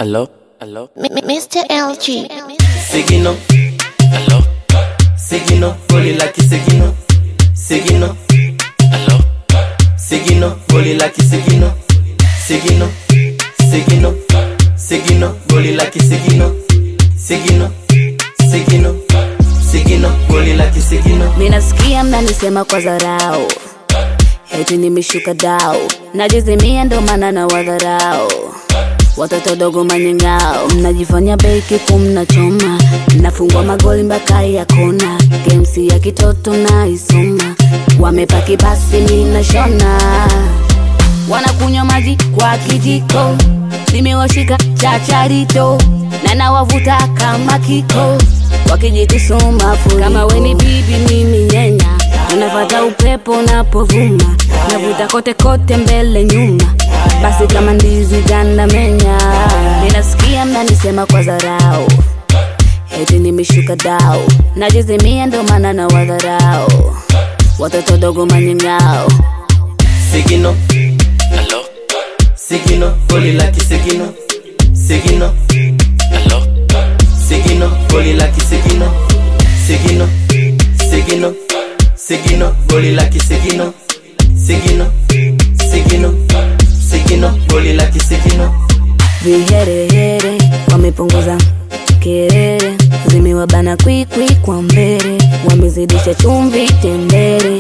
Hello? Hello? M- M- Mr. LG. Seguino, Hello? seguino, boli laki seguino, seguino, Hello? seguino, boli laki seguino, seguino, seguino, seguino, boli laki seguino, seguino, seguino, seguino, boli laki seguino. minasikia mnanisema kwa dharau heti nimeshuka dau najizimia ndo maana na wadharau watoto dogo manyengao mnajifanya beki kumnachoma nafungwa magoli mpaka ya kona gemsi ya kitoto na isoma wamepaki basi ninashona wanakunywa maji kwa kijiko nimewashika chacharito na nawavuta kama kiko wakijitusuma furi kama weni bibi mimi nyenya unafata upepo napovuma navuta kote kote mbele nyuma basi kama ndizi ganda menya ninasikia mnanisema kwa dharau heti nimeshuka dau najizimia ndo maana na wadharau watoto dogo manyengao Seguino, Hello? seguino, boli laki seguino, seguino, Hello? seguino, boli laki seguino, seguino, seguino, seguino, boli laki seguino, seguino, seguino, seguino, boli laki seguino. viherehere wamepunguza kerere zimewabana kwikwi kwa mbele wamezidisha chumvi tembere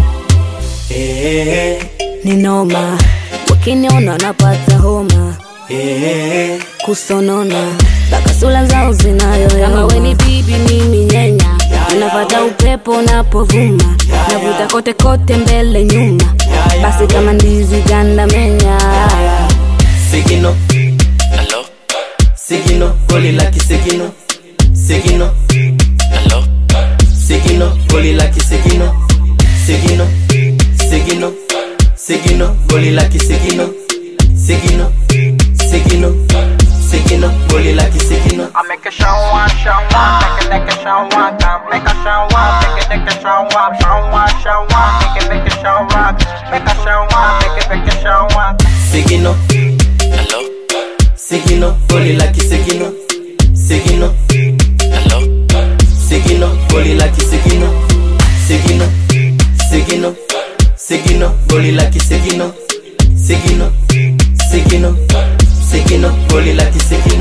Eh, ni noma wakiniona napata homa eh, kusonona mpaka sula zao zinayoyoma kama weni bibi mimi nyenya unapata upepo napovuma navuta kote kote mbele nyuma basi kama ndizi ganda menya seguino, Hello? seguino, boli laki seguino, seguino, Hello? seguino, boli laki seguino, seguino, seguino, seguino, boli laki seguino, seguino, seguino, seguino, boli laki seguino. I make a show one, show one, make a make a show one, come make a show one, make a make a show one, show one, show one, make a make a show one, make a show one, make a make a show one. Seguino, Hello? seguino, boli laki seguino, seguino, Hello? seguino, boli laki seguino, seguino, seguino, seguino, boli laki seguino, seguino, seguino, seguino, boli laki seguino.